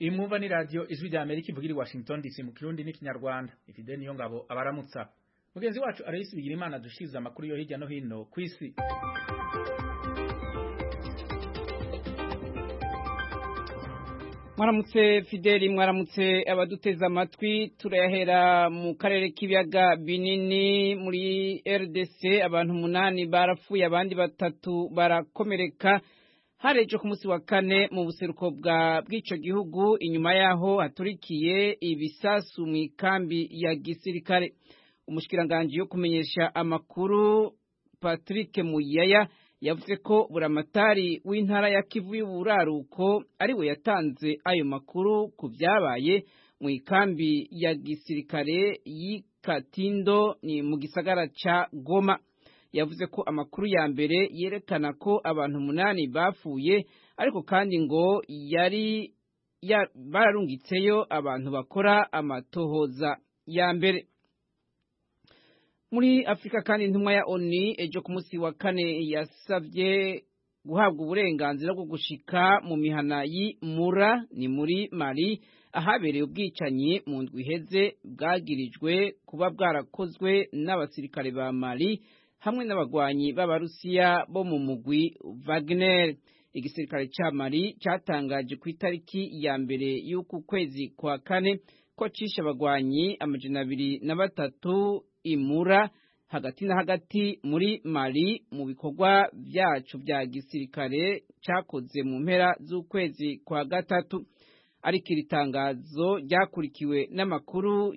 imumva ni radiyo ijwi rya amerika ivugira i washington dc mu kirundi n'ikinyarwanda ifide niyo ngabo abaramutsa mugenzi wacu arayisi bigira imana dushyize amakuru yo hirya no hino ku isi mwaramutse fideli mwaramutse abaduteze amatwi turayahera mu karere k'ibiyaga binini muri rdc abantu umunani barapfuye abandi batatu barakomereka harejo ku munsi wa kane mu buseruko bwa bw'icyo gihugu inyuma yaho haturikiye ibisasu mu ikambi ya gisirikare umushyikiranganje wo kumenyesha amakuru patrick muyaya yavuze ko buramatari w'intara ya kivu y'uburaruko ari we yatanze ayo makuru ku byabaye mu ikambi ya gisirikare y'ikatindo ni mu gisagara cya goma yavuze ko amakuru ya mbere yerekana ko abantu umunani bapfuye ariko kandi ngo yari bararungitseyo abantu bakora amatohoza ya mbere muri afurika kandi intumwa ya oni ejo ku munsi wa kane yasabye guhabwa uburenganzira bwo gushika mu mihana y'imura ni muri mari ahabereye ubwicanyi mu ndwi iheze bwagirijwe kuba bwarakozwe n'abasirikare ba mari hamwe n'abagwanyi b'abarusiya bo mu mugwi Wagner igisirikare cya mari cyatangaje ku itariki ya mbere y'uku kwezi kwa kane ko cishe abagwanyi amajana abiri na batatu imura hagati na hagati muri mari mu bikorwa byacu bya gisirikare cyakoze mu mpera z'ukwezi kwa gatatu ariko iri tangazo ryakurikiwe n'amakuru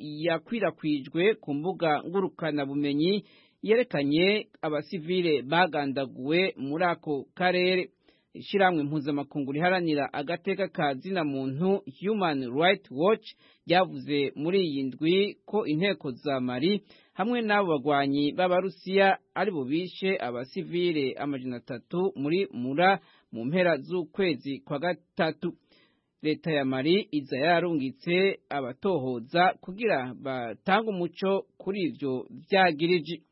yakwirakwijwe ku mbuga ngurukanabumenyi yerekanye abasivile bagandaguwe muri ako karere ishyirahamwe mpuzamakungu riharanira agateka ka zina muntu human right watch ryavuze muri iyi ndwi ko inteko za mari hamwe n'abo bagwanyi b'abarusiya ari bo bishe abasivile amajana atatu muri mura mu mpera z'ukwezi kwa gatatu leta ya mari iza yararungitse abatohoza kugira batange umuco kuri ibyo byagiriji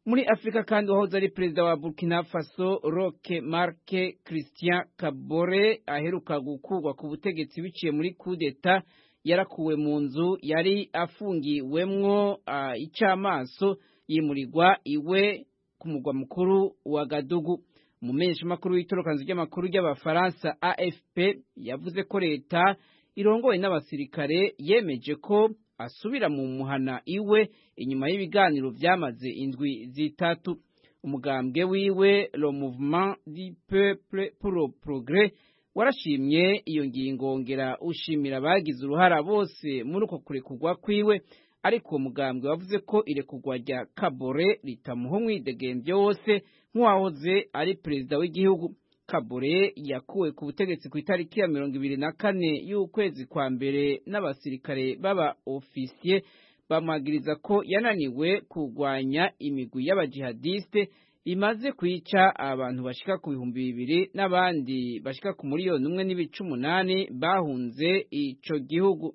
muri afurika kandi uwahoze ari perezida wa burkina faso roque marc christian kabore aheruka gukurwa ku butegetsi biciye muri kudeta yarakuwe mu nzu yari afungiwemwo icamaso yimurirwa iwe ku mugwa mukuru wa gadugu umumenyeshamakuru w'itorokanzu ry'amakuru ry'abafaransa afp yavuze ko leta irongowe n'abasirikare yemeje ko asubira mu muhana iwe inyuma y'ibiganiro byamaze indwi zitatu umugambwe wiwe le mouvement du peuple pour le progrès warashimye iyo ngingo ngera ushimira abagize uruhara bose muri uko kurekurwa kwiwe ariko uwo mugambwe wavuze ko irekurwa rya kabore ritamuha umwidegembyo wose nk'uwahoze ari perezida w'igihugu kabore yakuwe ku butegetsi ku itariki ya mirongo ibiri na kane y'ukwezi kwa mbere n'abasirikare b'aba ofisiye bamwagiriza ko yananiwe kurwanya imigwi y'abajihadiste imaze kwica abantu bashika ku bihumbi bibiri n'abandi bashika ku miliyoni umwe n'ibice umunani bahunze ico gihugu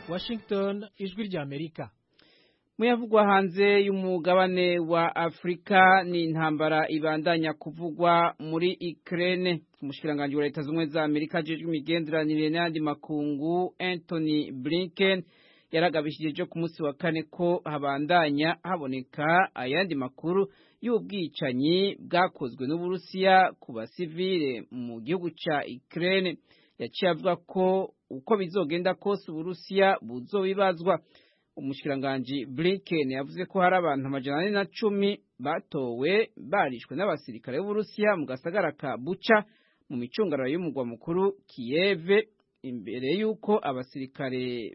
Washington ijwi rya Amerika muyavugwa hanze y'umugabane wa afurika ni intambara ibandanya kuvugwa muri ikirere umushyirangantego wa leta zunze za amerika ajejwe imigenderanire n'ayandi makungu Anthony Blinken yaragabishije ejo ku munsi wa kane ko habandanya haboneka ayandi makuru y'ubwicanyi bwakozwe n'uburusiya ku basivile mu gihugu cya ikirere yaciye avuga ko uko bizogenda kose uburusiya buzobibazwa umushikiranganji Blinken yavuze ko hari abantu amajana ane na cumi batowe barishwe n'abasirikare b'Uburusiya mu gasagara ka Bucha mu micungararo y'umugwa mukuru Kiev imbere y'uko abasirikare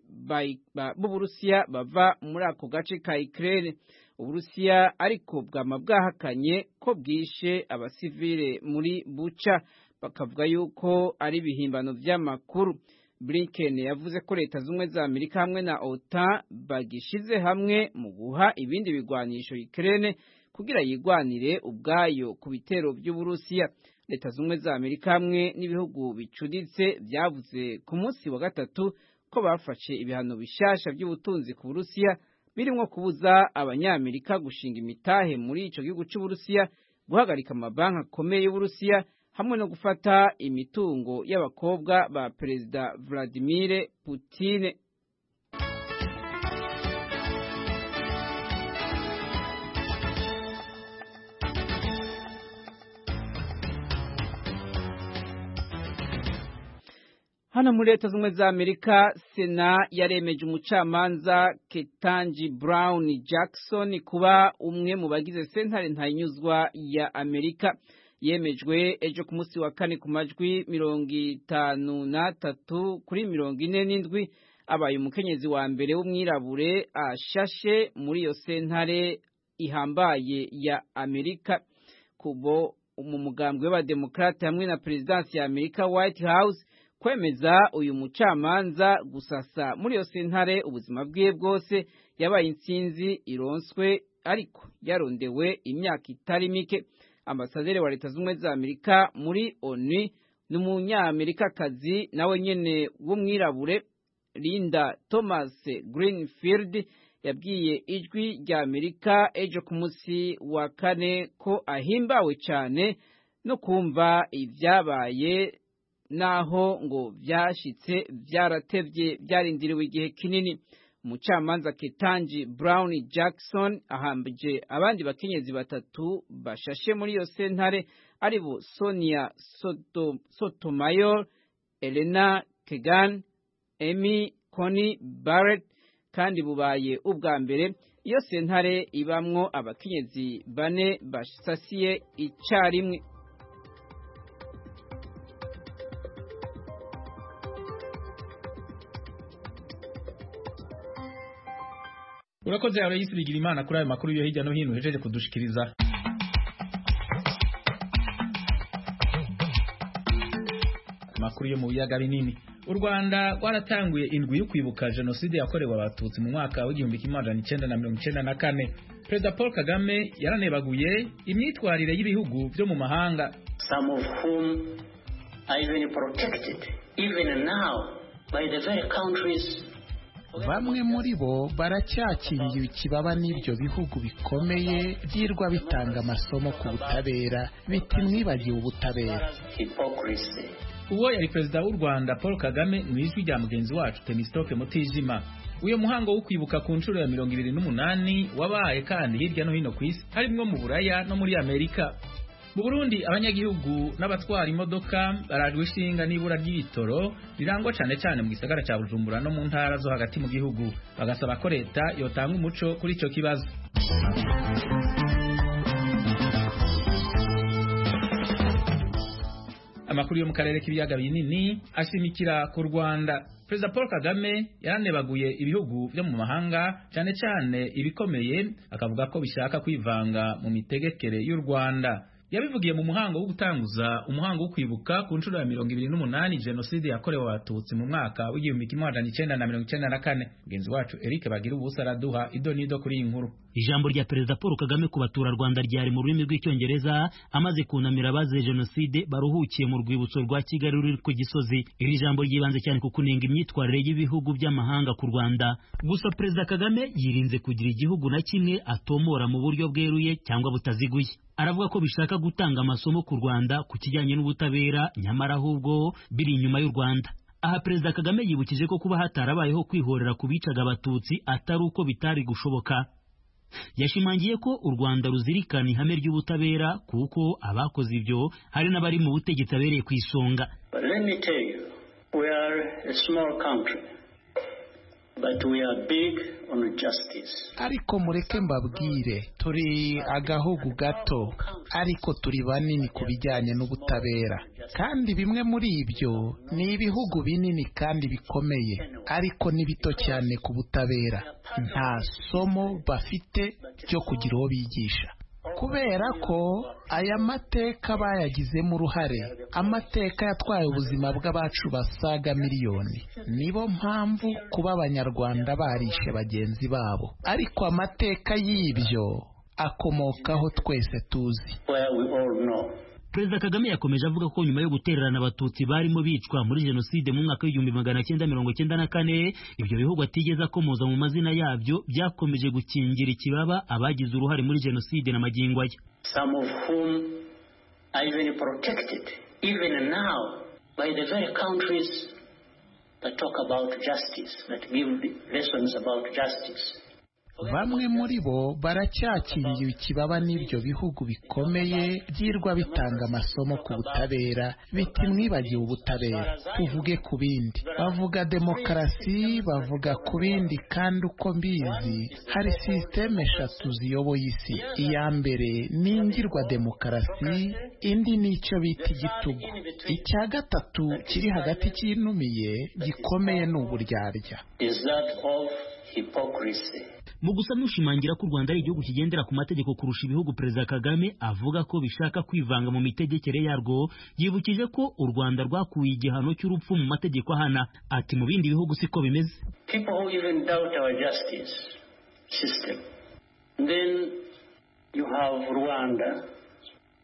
b'Uburusiya bava muri ako gace ka Ukraine Uburusiya ariko bwama bwahakanye ko bwishe abasivile muri Bucha bakavuga yuko ari ibihimbano by'amakuru Blinken yavuze ko leta zumwe za Amerika hamwe na OTAN bagishize hamwe mu guha ibindi bigwanisho Ukraine kugira yigwanire ubwayo ku bitero by'Uburusiya. Leta zumwe za Amerika hamwe n'ibihugu bicuditse byavuze ku munsi wa gatatu ko bafashe ibihano bishasha by'ubutunzi ku Burusiya birimo kubuza abanyamerika gushinga imitahe muri ico gihugu cy'Uburusiya, guhagarika amabanki akomeye y'Uburusiya hamwe no gufata imitungo y'abakobwa ba perezida Vladimir Putin hano muri leta zunze ubumwe za amerika sena yaremeje umucamanza ketanji brown jackson kuba umwe mu bagize sentare ntayinyuzwa ya amerika yemejwe ejo ku munsi wa kane ku majwi mirongo itanu n'atatu kuri mirongo ine n'indwi abaye umukenyezi wa mbere w'umwirabure ashashe muri iyo sentare ihambaye ya amerika kubo mu mugambwe w'abademokarate hamwe na perezidansi ya amerika white house kwemeza uyu mucamanza gusasa muri iyo sentare ubuzima bwiwe bwose yabaye insinzi ironswe ariko yarondewe imyaka itari mike ambasaderi wa leta zunze ubumwe za amerika muri onu ni umunyamerikakazi nawe nyine w'umwirabure linda thomas greenfield yabwiye ijwi rya amerika ejo ku munsi wa kane ko ahimbawe cyane no kumva ibyabaye naho ngo byashyitse byaratebye byarindiriwe igihe kinini umucamanza ketanji brown jackson ahambije abandi bakenyezi batatu bashashe muri iyo sentare ari bo sonia Soto- sotomayor elena kegan emy coni barrett kandi bubaye ubwa mbere iyo sentare ibamwo abakenyezi bane basasiye icyarimwe urakoze aloyisi bigira imana kuri ayo makuru yo hirya no hino uhejeje kudushikiriza amakuru yo mu biyaga binini u rwanda rwaratanguye indwi yo kwibuka jenoside yakorewe abatutsi mu mwaka w'igihumbi kimwe magana icyenda na mirongo icyenda na kane perezida paul kagame yaranebaguye imyitwarire y'ibihugu byo mu mahanga some of whom are even protected, even now, by the very countries. bamwe muri bo baracyakiriye ikibaba n'ibyo bihugu bikomeye byirwa bitanga amasomo ku butabera biti mwibagiwe ubutabera Hypocrisy. uwo yari perezida w'u rwanda paul kagame mu ijwi rya mugenzi wacu temisitoke mutijima uyu muhango wo kwibuka ku nshuro ya mirongo ibiri n'umunani wabaye kandi hirya no hino ku isi harimwo mu buraya no muri amerika mu burundi abanyagihugu n'abatwara imodoka barajwe ishinga n'ibura ry'ibitoro rirangwa cyane cyane mu gisagara cya bujumbura no mu ntara zo hagati mu gihugu bagasaba ko leta yotanga umuco kuri icyo kibazo amakuru yo mu karere k'ibiyaga binini ashimikira ku rwanda perezida paul kagame yaranebaguye ibihugu byo mu mahanga cyane cyane ibikomeye akavuga ko bishaka kwivanga mu mitegekere y'u rwanda yabivugiye mu muhango wo gutanguza umuhango wo kwibuka ku nshuro ya mirongo ibiri n'umunani jenoside yakorewe abatutsi mu mwaka w'igihumbi kimwe magana icyenda na mirongo icyenda na kane mugenzi wacu eric bagira ubusa araduha ido n'ido kuri iyi nkuru ijambo rya perezida paul kagame ku baturarwanda ryari mu rurimi rw'icyongereza amaze kunamira abazize jenoside baruhukiye mu rwibutso rwa kigali ruri ku gisozi iri jambo ryibanze cyane ku kunenga imyitwarire y'ibihugu by'amahanga ku rwanda gusa perezida kagame yirinze kugira igihugu na kimwe atomora mu buryo bweruye cyangwa butaziguye aravuga ko bishaka gutanga amasomo ku rwanda ku kijyanye n'ubutabera nyamara ahubwo biri inyuma y'u rwanda aha perezida kagame yibukije ko kuba hatarabayeho kwihorera ku bicaga abatutsi atari uko bitari gushoboka yashimangiye ko u rwanda ruzirikana ihame ry'ubutabera kuko abakoze ibyo hari n'abari mu butegetsi abereye ku isonga But let me tell you, we are a small country, but we are big on justice. ariko mureke mbabwire turi agahugu gato ariko turi banini ku bijyanye n'ubutabera kandi bimwe muri ibyo ni ibihugu binini kandi bikomeye ariko ni bito cyane ku butabera nta somo bafite ryo kugira uwo bigisha kubera ko aya mateka bayagizemo uruhare amateka yatwaye ubuzima bw'abacu basaga miliyoni nibo mpamvu kuba abanyarwanda barishe bagenzi babo ariko amateka y'ibyo akomokaho twese tuzi Where we all know. perezida kagame yakomeje avuga ko nyuma yo gutererana abatutsi barimo bicwa muri jenoside mu mwaka w'igihumbi magana cyenda mirongo cyenda na kane ibyo bihugu atigeze akomoza mu mazina yabyo byakomeje gukingira ikibaba abagize uruhare muri jenoside na magingo aya some of whom are even protected, even now, by the very countries that talk about justice, that give lessons about justice. bamwe muri bo baracyakiriye ikibaba n'ibyo bihugu bikomeye byirwa bitanga amasomo ku butabera biti mwibagiwe ubutabera tuvuge ku bindi bavuga demokarasi bavuga ku bindi kandi uko mbizi hari sisiteme eshatu ziyoboye isi iya mbere ni ingirwa demokarasi indi ni icyo bita igitugu icya gatatu kiri hagati cyinumiye gikomeye ni uburyarya Is that of hypocrisy? mu gusa nushimangira ko u rwanda ari igihugu kigendera ku mategeko kurusha ibihugu perezida kagame avuga ko bishaka kwivanga mu mitegekere yarwo yibukije ko u rwanda rwakuye igihano cy'urupfu mu mategeko ahana ati mu bindi bihugu siko bimeze People who even doubt our justice system. Then you have Rwanda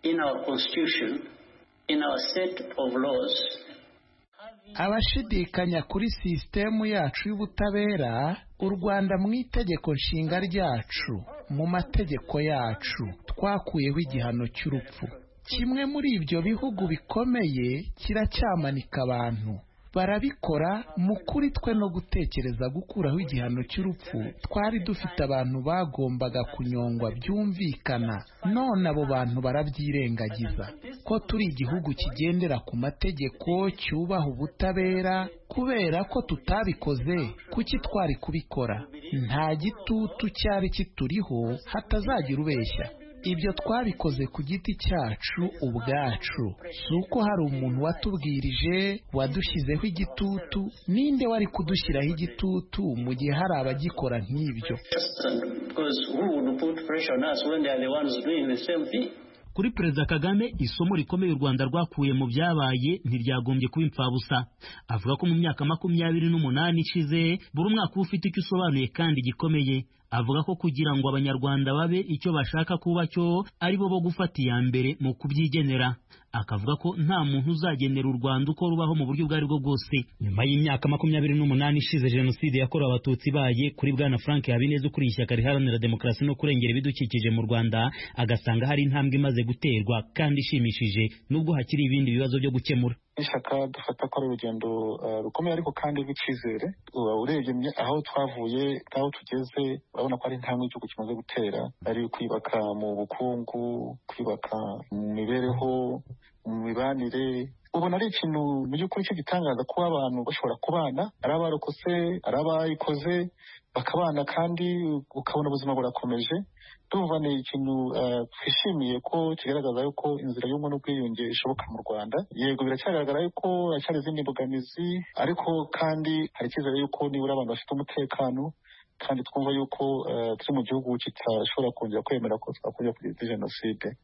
in our constitution, in our set of laws, abashidikanya kuri sisitemu yacu y'ubutabera u rwanda mu itegeko nshinga ryacu mu mategeko yacu twakuyeho igihano cy'urupfu kimwe muri ibyo bihugu bikomeye kiracyamanika abantu barabikora mu kuri twe no gutekereza gukuraho igihano cy'urupfu twari dufite abantu bagombaga kunyongwa byumvikana none abo bantu barabyirengagiza ko turi igihugu kigendera ku mategeko cyubaha ubutabera kubera ko tutabikoze kuki twari kubikora nta gitutu cyari kituriho hatazagira ubeshya ibyo twabikoze ku giti cyacu ubwacu si uko hari umuntu watubwirije wadushyizeho igitutu ninde wari kudushyiraho igitutu mu gihe hari abagikora nk'ibyo And because who would put pressure on us when they are the ones doing the same thing? kuri perezida kagame isomo rikomeye u rwanda rwakuye mu byabaye ntiryagombye kuba impfabusa avuga ko mu myaka makumyabiri n'umunani ishize buri umwaka uba ufite icyo usobanuye kandi gikomeye avuga ko kugira ngo abanyarwanda babe icyo bashaka kuba cyo ari bo bo gufata iya mbere mu kubyigenera akavuga ko nta muntu uzagenera u Rwanda uko rubaho mu buryo ubwo ari bwo bwose nyuma y'imyaka makumyabiri n'umunani ishize jenoside yakorewe abatutsi ibaye kuri bwana frank habineza ukuriye ishyaka riharanira demokarasi no kurengera ibidukikije mu rwanda agasanga hari intambwe imaze guterwa kandi ishimishije nubwo hakiri ibindi bibazo byo gukemura n'ishyaka dufata ko ari urugendo eh, rukomeye ariko kandi rw'icyizere uba urebye mye- aho twavuye n'aho tugeze urabona ko ari intambwe igihugu kimaze gutera ari kwibaka mu bukungu kwibaka mu mibereho mu mibanire ubona ari ikintu mu by'ukuri cy'igitangaza kuba abantu bashobora kubana ari abarokotse ari abayikoze bakabana kandi ukabona ubuzima burakomeje ndumva ni ikintu eh, twishimiye ko kigaragaza yuko inzira y'ubumwe n'ubwiyunge ishoboka mu rwanda yego biracyagaragara yuko haracyari izindi mbogamizi ariko kandi hari icyizere yuko nibura abantu bafite umutekano kandi twumva yuko eh, turi mu gihugu kitashobora kongera kwemera ko twakongera kugira jenoside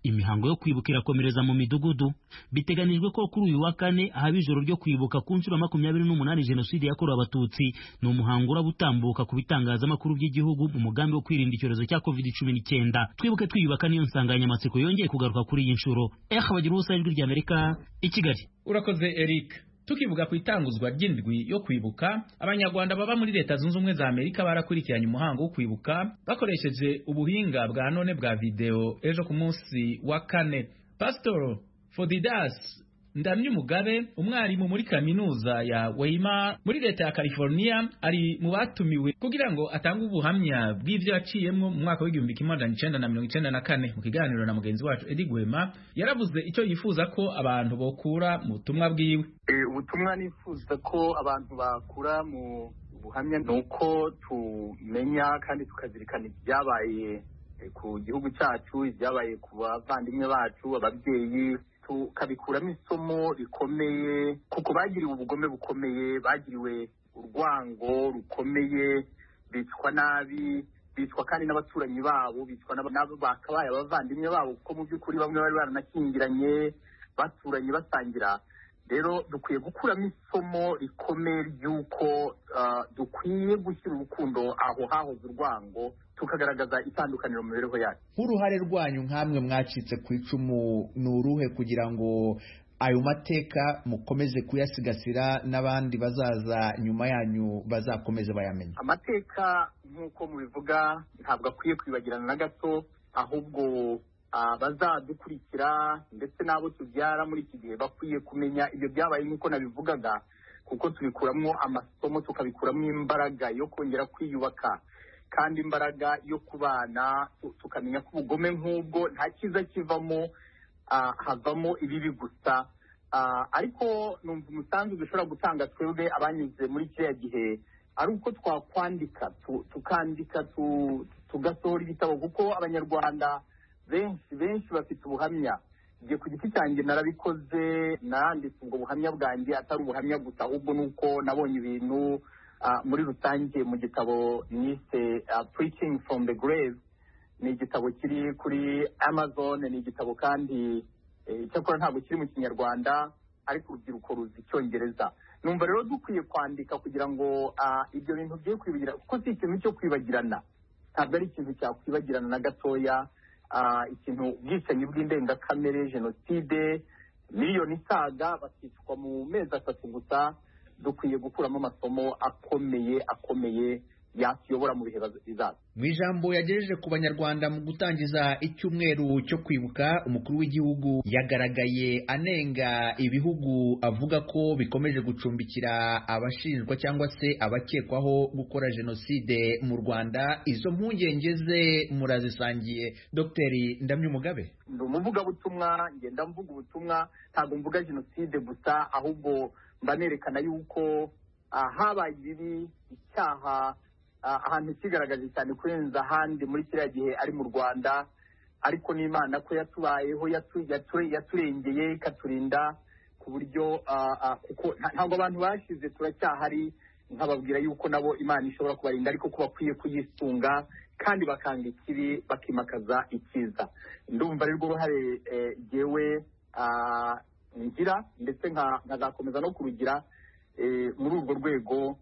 imihango yo kwibuka irakomereza mu midugudu biteganijwe ko kuri uyu wa kane haba ijoro ryo kwibuka ku nshuro ya makumyabiri n'umunani jenoside yakorewe abatutsi ni umuhango uraba utambuka ku bitangazamakuru by'igihugu mu mugambi wo kwirinda icyorezo cya covid cumi n'icyenda twibuke twiyubaka niyo nsanganyamatsiko yongeye kugaruka kuri iyi nshuro eha bagira ubusa ijwi ry'amerika i kigali urakoze eric tukivuga ku itanguzwa ry'indwi yo kwibuka abanyarwanda baba muri leta zunze ubumwe za amerika barakurikiranye umuhango wo kwibuka bakoresheje ubuhinga bwa none bwa videwo ejo ku munsi wa kane pasitoro fodidas ndamyumugabe umwarimu muri kaminuza ya weimar muri leta ya california ari mu batumiwe kugira ngo atange ubuhamya bw'ibyo yaciyemo mu mwaka w'igihumbi kimwe magana cyenda na mirongo icyenda na kane mu kiganiro na mugenzi wacu edi gwema yaravuze icyo yifuza ko abantu bokura mu butumwa bwiwe Eh, ubutumwa nifuza ko abantu bakura mu buhamya ni uko tumenya kandi tukazirikana ibyabaye eh, ku gihugu cyacu ibyabaye ku bavandimwe bacu ababyeyi tukabikuramo isomo rikomeye kuko bagiriwe ubugome bukomeye bagiriwe urwango rukomeye bicwa nabi bicwa kandi n'abaturanyi babo bicwa n'aba- n'abo bakabaye abavandimwe babo kuko mu by'ukuri bamwe bari baranakingiranye baturanye basangira rero dukwiye gukuramo isomo rikomeye ry'uko ah, dukwiye gushyira urukundo aho hahoze urwango tukagaragaza itandukaniro mu mibereho yacu nk'uruhare rwanyu nk'amwe mwacitse ku icumu ni uruhe kugira ngo ayo mateka mukomeze kuyasigasira n'abandi bazaza nyuma yanyu bazakomeze bayamenye amateka nk'uko mubivuga ntabwo akwiye kwibagirana na gato ahubwo abazadukurikira ndetse n'abo tubyara muri iki gihe bakwiye kumenya ibyo byabaye nk'uko nabivugaga kuko tubikuramo amasomo tukabikuramo imbaraga yo kongera kwiyubaka kandi imbaraga yo kubana tukamenya ko ubugome nk'ubwo nta cyiza kivamo havamo ibibi gusa ariko numva umusanzu dushobora gutanga twebwe abanyuze muri kiriya gihe ari uko twakwandika tukandika tugasohora igitabo kuko abanyarwanda benshi benshi bafite ubuhamya njye ku giti cyanjye narabikoze naranditse ubwo buhamya bwanjye atari ubuhamya gusa ahubwo ni uko nabonye ibintu muri rusange mu gitabo nise preaching from the grave ni igitabo kiri kuri amazon ni igitabo kandi icyakora ntabwo kiri mu kinyarwanda ariko urubyiruko ruzi icyongereza numva rero dukwiye kwandika kugira ngo ibyo bintu bye kwibagirana kuko si ikintu cyo kwibagirana ntabwo ari ikintu cyakwibagirana na gatoya ikintu ubwicanyi bw'indengakamere jenoside miliyoni isaga bakicwa mu mezi atatu gusa dukwiye gukuramo amasomo akomeye akomeye yatuyobora mu bihe bizaza mu ijambo yagejeje ku banyarwanda mu gutangiza icyumweru cyo kwibuka umukuru w'igihugu yagaragaye anenga ibihugu avuga ko bikomeje gucumbikira abashinjwa cyangwa se abakekwaho gukora jenoside mu rwanda izo mpungenge ze murazisangiye dogiteri ndamye umugabe ndi umuvugabutumwa ngenda mvuga ubutumwa ntabwo mvuga jenoside gusa ahubwo mba nerekana yuko habaye ibibi icyaha ahantu kigaragaje cyane kurenza ahandi muri kiriya gihe ari mu rwanda ariko n'imana ko yatubayeho yaturengeye ikaturinda ku buryo ntabwo abantu bashize turacyahari nkababwira yuko nabo imana ishobora kubarinda ariko ko bakwiye kuyisunga kandi bakanga ikibi bakimakaza icyiza ndumva rero uruhare yewe ngira ndetse nkazakomeza no kurugira muri urwo rwego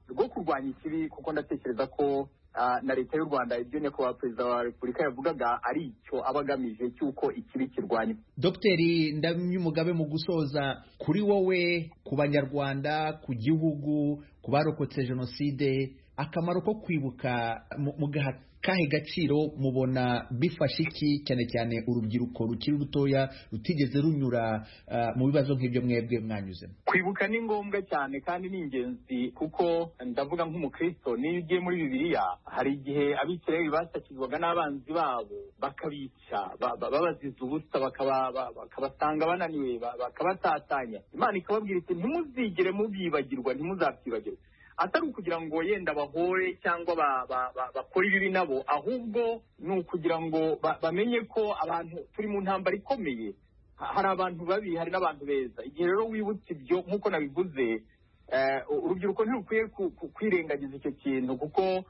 rwo kurwanya ikibi kuko ndatekereza ko na leta y'u rwanda ibyo nyakubahwa perezida wa repubulika yavugaga ari icyo aba agamije cy'uko ikibi kirwanywa dogiteri ndamyumugabe mu gusoza kuri wowe ku banyarwanda ku gihugu ku barokotse jenoside akamaro ko kwibuka mu gahato kahe gaciro mubona bifashe iki cyane cyane urubyiruko rukiri rutoya rutigeze runyura mu bibazo nk'ibyo mwebwe mwanyuzemo kwibuka ni ngombwa cyane kandi ni ingenzi kuko ndavuga nk'umukristo niyo ugiye muri bibiliya hari igihe abisirayeli basakirwaga n'abanzi babo bakabica babaziza ubusa bakabasanga bananiwe bakabatatanya imana ikababwira iti ntimuzigere mubyibagirwa ntimuzabyibagirwe atari ukugira ngo yenda bahore cyangwa bakore ibibi nabo ahubwo ni ukugira ngo bamenye ko abantu turi mu ntambara ikomeye hari abantu babi hari n'abantu beza igihe rero wibutse ibyo nk'uko nabivuze urubyiruko ntirukwiye kwirengagiza icyo kintu kuko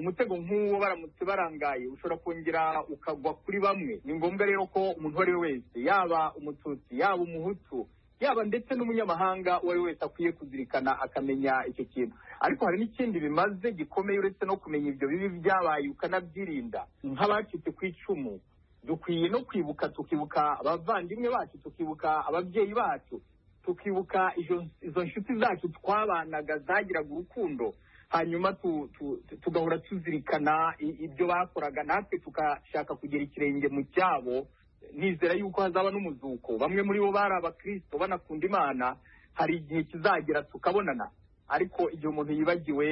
umutego nk'uwo baramutse barangaye ushobora kongera ukagwa kuri bamwe ni ngombwa rero ko umuntu uwo ari we wese yaba umututsi yaba umuhutu yaba ndetse n'umunyamahanga uwo ari wese akwiye kuzirikana akamenya icyo kintu ariko hari n'ikindi bimaze gikomeye uretse no kumenya ibyo bibi byabaye ukanabyirinda nk'abacitse ku icumu dukwiye no kwibuka tukibuka abavandimwe bacu tukibuka ababyeyi bacu tukibuka izo nshuti zacu twabanaga zagiraga urukundo hanyuma tugahora tuzirikana ibyo bakoraga natwe tugashaka kugira ikirenge mu cyabo nizera yuko hazaba n'umuzuko bamwe muri bo bari abakristo banakunda imana hari igihe kizagera tukabonana ariko igihe umuntu yibagiwe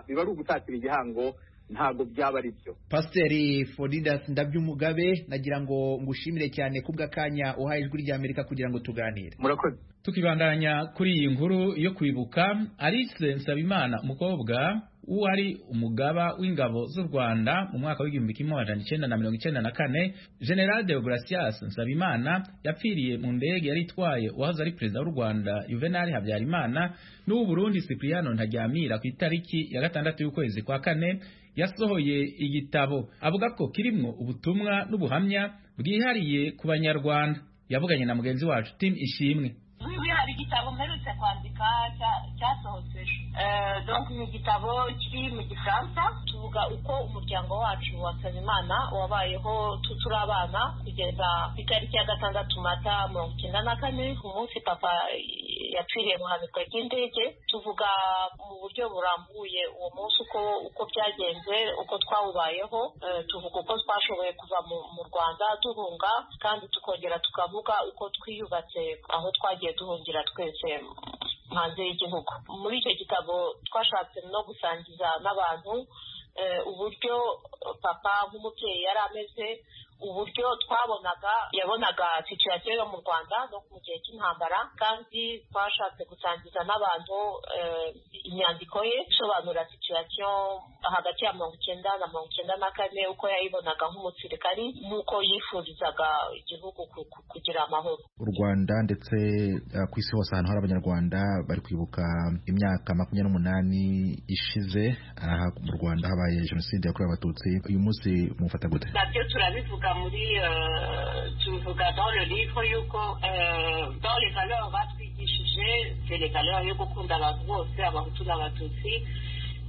biba ari ugutatira igihango ntabwo byaba ari byo pasiteri foridas ndabyumugabe nagira ngo ngushimire cyane kubw'akanya uhaye ijwi rya amerika kugira ngo tuganire murakoze tukibandanya kuri iyi nkuru yo kwibuka alice nsabimana umukobwa wari umugaba w'ingabo z'u rwanda mu mwaka w'igihumbi kimwe magana icyenda na mirongo icyenda na kane general deogratias nsabimana yapfiriye mu ndege yari itwaye uwahoze ari perezida w'u rwanda juvenal habyarimana n'uw'u burundi cipriano ntaryamira ku itariki ya gatandatu y'ukwezi kwa kane yasohoye igitabo avuga ko kirimo ubutumwa n'ubuhamya bwihariye ku banyarwanda yavuganye na mugenzi wacu tim ishimwe wiwe hari igitabo mperutse kwandika cyasohotse donc ni igitabo kiri mu gifaransa tuvuga uko umuryango wacu wasaba imana wabayeho turi abana kugeza ku itariki ya gatandatu mata mirongo icyenda na kane ku munsi papa yapfiriye mu hanuka ry'indege tuvuga mu buryo burambuye uwo munsi uko uko byagenze uko twawubayeho eh, tuvuga uko twashoboye kuva mu mu rwanda duhunga kandi tukongera tukavuga uko twiyubatse aho twagiye duhungira twese hanze y'igihugu muri icyo gitabo twashatse no gusangiza n'abantu eh, uburyo papa nk'umubyeyi yari ameze uburyo twabonaga yabonaga situyasiyo yo mu rwanda no mu gihe cy'intambara kandi twashatse gusangiza n'abantu eh, inyandiko ye isobanura situyasiyo hagati ya mirongo icyenda na mirongo icyenda na kane uko yayibonaga nk'umusirikari n'uko yifurizaga igihugu ku- ku- kugira amahoro u rwanda ndetse eh, ku isi hose ahantu hari abanyarwanda bari kwibuka imyaka makumyabiri n'umunani ishize aha mu rwanda habaye jenoside yakorewe abatutsi uyu munsi mufata gute nabyo turabivuga muri euh, tubivuga dans le livre yuko euh, dans les valeurs batwigishije c'est les valeurs yo gukunda abantu bose abahutu n'abatutsi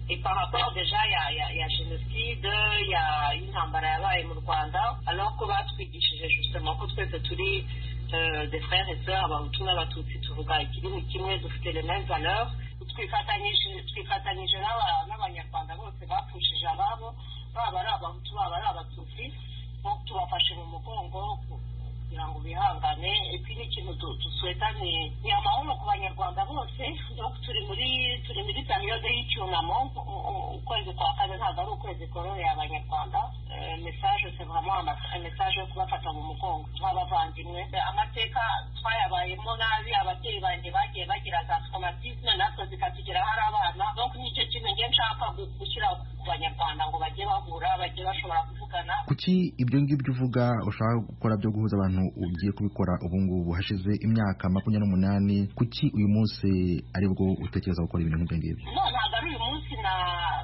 et par rapport déjà ya ya ya jenoside ya y'intambara yabaye mu rwanda alors ko batwigishije justement ko twese turi euh, des frères et sœurs abahutu n'abatutsi tuvuga ikintu kimwe dufite les mêmes valeurs twifatanyije twifatanyije n'aba- n'abanyarwanda bose bapfushije ababo baba ari abahutu baba ari abatutsi bo tubafashe mu mugongo ku- kugira ngo bihangane epi n'ikintu du- dusweta ni ni amahoro ku banyarwanda bose donc turi muri turi muri periyode y'icyunamo U- u- ukwezi kwa kane ntabwo ari ukwezi kororeye abanyarwanda Eh, message c'est vraiment ama- message yo kubafata mu mugongo tw'abavandimwe Eh, amateka twayabayemo nabi ababyeyi banjye bagiye bagira za traumatisme natwe zikatugeraho ari abana donc nicyo kintu nge nshaka gu- gushyira ku banyarwanda ngo bajye bahura bajye bashobora kuvugana kuki ibyo ngibyo uvuga ushaka gukora byo guhuza abantu ugiye kubikora ubu ngubu hashize imyaka makumyabiri n'umunani kuki uyu munsi ari bwo utekereza gukora ibintu nk'ibyo ngibyo no ntabwo ari uyu munsi na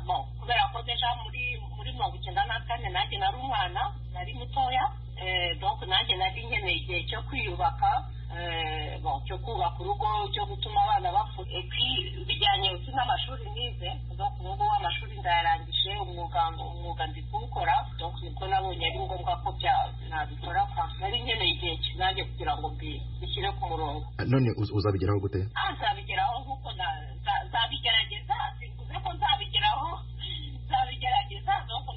no kubera ko deja muri muri mirongo icyenda na kane nanjye nari umwana nari mutoya eh, donc nanjye nari nkeneye igihe cyo kwiyubaka eh, bon cyo kubaka urugo cyo gutuma abana bakura epi bijyanye uzi n'amashuri nize donc ubu ngubu amashuri ndayarangije umwuga umwuga ndi kuwukora donc nibwo nabonye ari ngombwa ko bya- nabikora kwa nari nkeneye igihe ki- nanjye kugira ngo mbi- mbishyire ku murongo none uzabigeraho gute aha nzabigeraho nk'uko na- nza- nzabigerageza simvuze ko nzabigeraho nzabigerageza nuko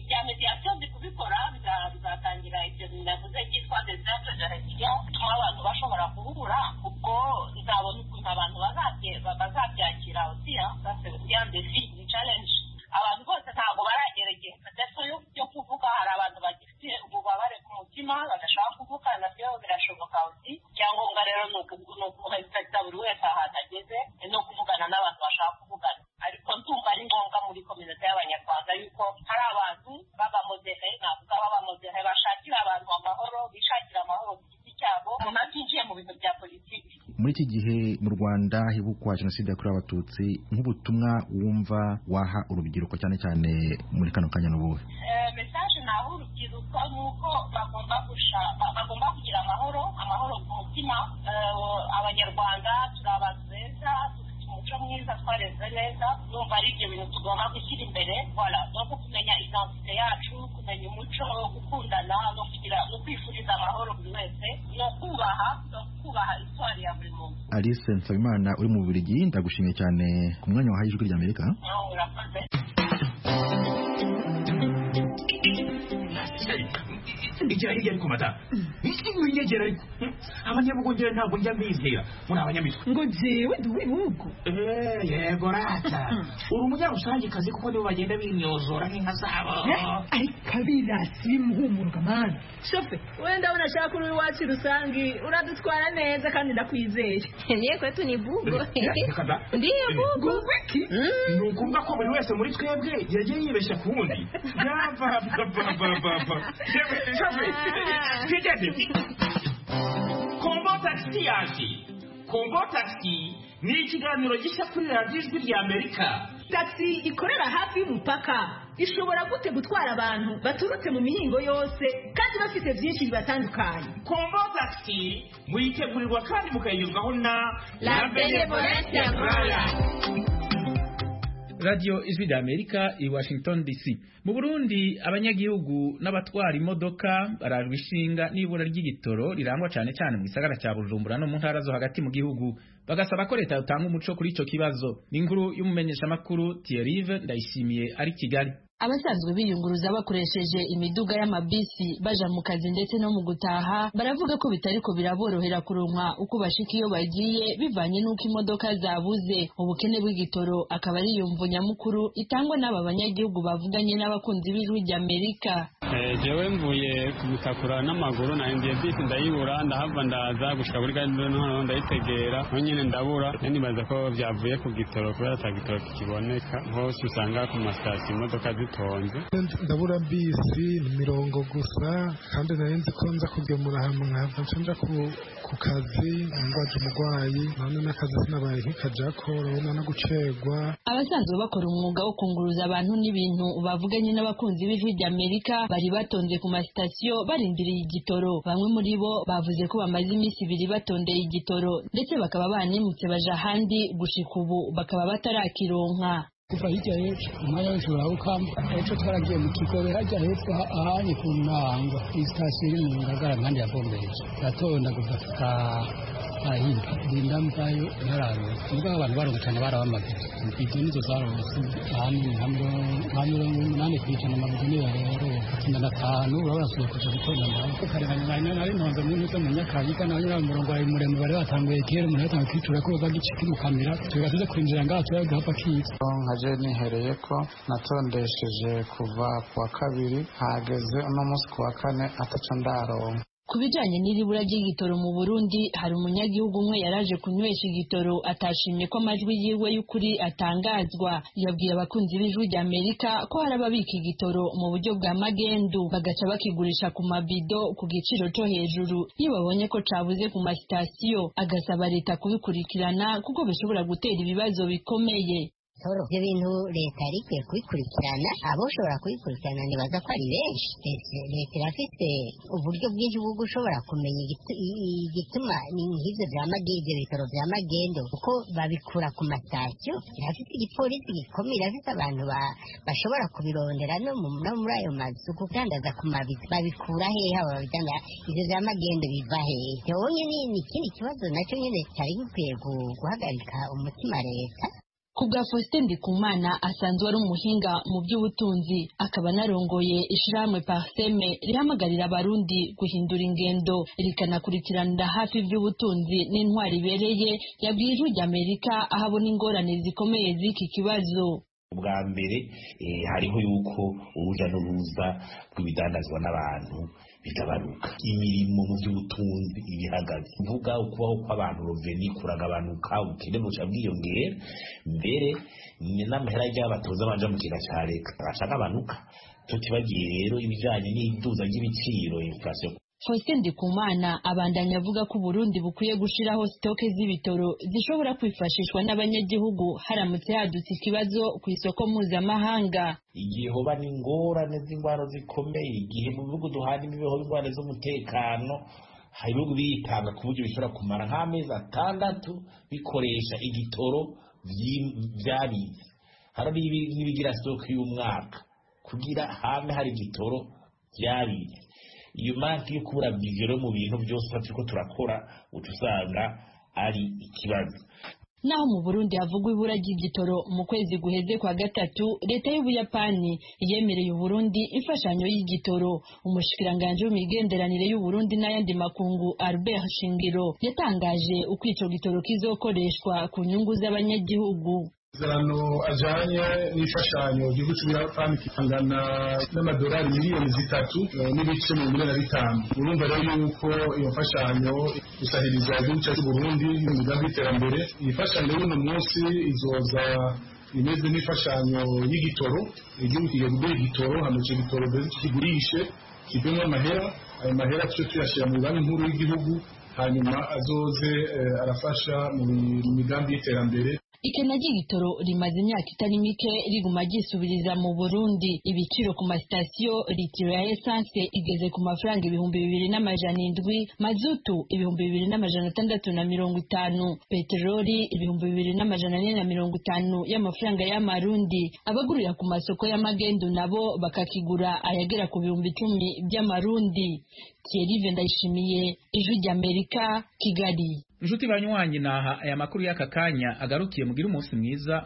byamediasiyo nzi kubikora biza- bizatangira ibyo navuze byitwa deserte gerasiyo bituma abantu bashobora guhura ubwo nzabona ukuntu abantu bazabye- ba- bazabyakira osiya yandesi ni challenge abantu bose ntabwo baragera igihe ndetse yo- yo kuvuga hari abantu bagifite ububabare ku mutima badashobora kuvuga nabyo birashoboka uti icyangombwa rero ni uku- ni ukurespecta buri wese ahantu ageze ni ukuvugana n'abantu bashaka kuvugana ariko ndumva ari ngombwa muri kominota y'abanyarwanda yuko hari abantu b'abamodere navuga b'abamodere bashakira abantu amahoro bishakira amahoro ku giti cyabo umuntu atinjiye mu bintu bya politiki muri iki gihe mu rwanda hibukwa jenoside yakorewe abatutsi nk'ubutumwa wumva waha urubyiruko cyane cyane muri kano kanya n'ubuhe Eh, message naho urubyiruko ni uko bagomba gusha ba- bagomba kugira amahoro amahoro ku mutima Eh, abanyarwanda turi abantu beza dufite umuco mwiza twareze neza numva ari ibyo bintu tugomba gushyira imbere voilà no kumenya identite yacu kumenya umuco gukundana no kugira no kwifuriza amahoro buri wese no kubaha no kubaha iswari ya buri muntu alice nsabimana uri mu bubiligi ndagushimiye cyane ku mwanya wahaye ijwi ry'amerika nawe urakoze igira hirya ariko mata iki winyegera ariko abanyabugongera ntabwo njya mbizera muri abanyamitwe ngo jewe ndi uw'ibihugu Eh, yego rata uri umunyarusangicazi kuko nibo bagenda binyozora nk'inka zabo ariko abirasi bimuhumuruka mana shofe we ndabona ashaka uri iwacu rusange uradutwara neza kandi ndakwizeye niye kwetu ni bugo Reka da. ndiyo bugo ni ukuvuga ko buri wese muri twebwe yagiye yibeshya ku wundi yabababababa twigeze kombo takisi yaje kombo takisi ni ikiganiro gishya kuri radiyo ijwi rya amerika tagisi ikorera hafi y'umupaka ishobora gute gutwara abantu baturutse mu mihingo yose kandi bafite byinshi bibatandukanye kombo takisi muyitegurirwa kandi mukayigezwaho na La Benevolente Rwanda. radio ijwi ry'amerika i washington dc mu burundi abanyagihugu n'abatwara imodoka barajwe ishinga n'ibura ry'igitoro rirangwa cyane cyane mu gisagara cya bujumbura no mu ntara zo hagati mu gihugu bagasaba ko leta yotanga umuco kuri icyo kibazo ni inkuru y'umumenyeshamakuru tiyerive ndayishimiye ari kigali abasanzwe biyunguruza bakoresheje imiduga y'amabisi baja mu kazi ndetse no mu gutaha baravuga ko bitariko biraborohera kuronka uko bashika iyo bagiye bivanye n'uko imodoka zabuze ubukene bw'igitoro akaba ari yumvo nyamukuru itangwa n'aba banyagihugu bavuganye n'abakunzi b'ijwi ry'amerika jewe mvuye kubitakura n'amaguru nahinduye bisi ndayibura ndahava ndaza gushika kuri gare noneho ndayitegera nonyine ndabura nibaza ko byavuye ku gitoro kubera ata gitoro kikiboneka hose usanga ku masitasiyo imodoka zi zitonze ndabura bisi mirongo gusa kandi nari nzi ko nza kugemura ahantu nkava nshanja ku kazi ngwaje umurwayi none n'akazi sinabaye nkikajako urabona no gucerwa abasanzwe bakora umwuga wo kunguruza abantu n'ibintu bavuganye n'abakunzi b'ijwi ry'amerika bari batonze ku masitasiyo barindiriye igitoro bamwe muri bo bavuze ko bamaze iminsi ibiri batondeye igitoro ndetse bakaba banimutse baja ahandi gushika ubu bakaba batarakironka kuva hirya hepfo umwanya w'ijoro awukama ejo twaragiye mu kigobe hajya hepfo ahanye ku ntango isitasiyo iri mu ngagara kandi yavombereje ndatonda kuva ahimba ndinda mvayo yararose nubwo abantu barongo cyane barabamaze ibyo nizo zarose ahanini nka mirongo umunani ku ijana amabiri niyo rero tunda na atanu urabona tugiye kuja gutonda amaboko karenganywa nari ntonze mu ntuze mu nyakabiga nawe nyirawo umurongo wawe muremure bari batanguye kera umuntu yatangiye kwitura ko bagice kimukamira tuga tuze kwinjira ngaho tuba guhapa kiza nkaje nihereye ko natondesheje kuva ku wa kabiri hageze uno munsi ku wa kane ataco ndaronka ku bijanye n'iribura ry'igitoro mu Burundi hari umunyagihugu umwe yaraje kunywesha igitoro atashimye ko amajwi yiwe y'ukuri atangazwa yabwiye abakunzi b'ijwi ry'Amerika ko hari ababika igitoro mu buryo bwa magendu bagaca bakigurisha ku mabido ku giciro cyo hejuru iyo babonye ko cabuze ku masitasiyo agasaba leta kubikurikirana kuko bishobora gutera ibibazo bikomeye ibyo bintu leta yari ikwiye kubikurikirana aboshobora kubikurikirana ntibaza ko ari benshi leta irafite uburyo bwinshi bwo gushobora kumenya igituma nk'ibyo bya magende ibitaro bya magendo kuko babikura ku masitasiyo irafite igipolisi gikomeye irafite abantu bashobora kubirondera no muri ayo mazu kugandaza ku mabizi babikura hehe haba babijyana ibyo bya magendo biva hehe rero nyine ni ikindi kibazo nacyo nyine cyari gikwiye guhagarika umutima leta kubwa Faustin Ndikumana asanzwe ari umuhinga mu by'ubutunzi akaba narongoye ishirahamwe Parseme rihamagarira abarundi guhindura ingendo rikanakurikiranira hafi ivy'ubutunzi n'intwari ibereye yabwiye ijwi ry'Amerika aho abona ingorane zikomeye z'iki kibazo bwa mbere hariho yuko urujya n'uruza rw'ibidandazwa n'abantu bigabanuka imirimo mu by'ubutunzi ibihagaze mvuga ukubaho kw'abantu roveni kuragabanuka ubukene buca bwiyongera mbere ni n'amahera y'abatoza abanje mu kigega cya leta bashaka abanuka tutibagiye rero ibijyanye n'iduza ry'ibiciro infurasiyo Faustin Ndikumana abandanya avuga ko Burundi bukwiye gushiraho stoke z'ibitoro zishobora kwifashishwa n'abanyagihugu haramutse hadutse ikibazo ku isoko mpuzamahanga igihe hoba n'ingorane z'ingwara zikomeye igihe mu bihugu duhana imibeho y'ingwara z'umutekano hari ibihugu biritanga ku buryo bishobora kumara nk'amezi atandatu bikoresha igitoro byarize hano n'ibigira stoke y'umwaka kugira hame hari igitoro byarize iyo marike yo kubura bivero mu bintu byose turiko turakora uca usanga ari ikibazo naho mu burundi havugwa ibura ry'igitoro mu kwezi guheze kwa gatatu leta y'ubuyapani yemereye uburundi imfashanyo y'igitoro umushikiranganji w'imigenderanire y'uburundi n'ayandi makungu albert shingiro yatangaje uko ico gitoro kizokoreshwa ku nyungu z'abanyagihugu amasezerano ajanye n'imfashanyo igihugu cy'ubuyapani kingana n'amadolari miliyoni zitatu n'ibice mirongo ine na bitanu urumva rero yuko iyo mfashanyo gusahiriza igihugu cyacu burundi n'umugambi w'iterambere iyi mfashanyo y'uno munsi izoza imeze nk'imfashanyo y'igitoro igihugu kigiye kugura igitoro hano icyo gitoro kigurishe kivemo amahera ayo mahera tujye tuyashyira mu banki nkuru y'igihugu hanyuma azoze arafasha mu migambi y'iterambere ikena ry'igitoro rimaze imyaka itari mike riguma ryisubiriza mu burundi ibiciro ku masitasiyo litiro ya esanse igeze ku mafaranga ibihumbi bibiri n'amajana indwi mazutu ibihumbi bibiri n'amajana atandatu na mirongo itanu peteroli ibihumbi bibiri n'amajana ane na mirongo itanu y'amafaranga y'amarundi abagurira ku masoko y'amagendu nabo bakakigura ayagera ku bihumbi icumi by'amarundi Thierry Vendayishimiye ijwi ry'Amerika Kigali inshuti banywanyi naha aya makuru y'aka kanya agarukiye mugire umunsi mwiza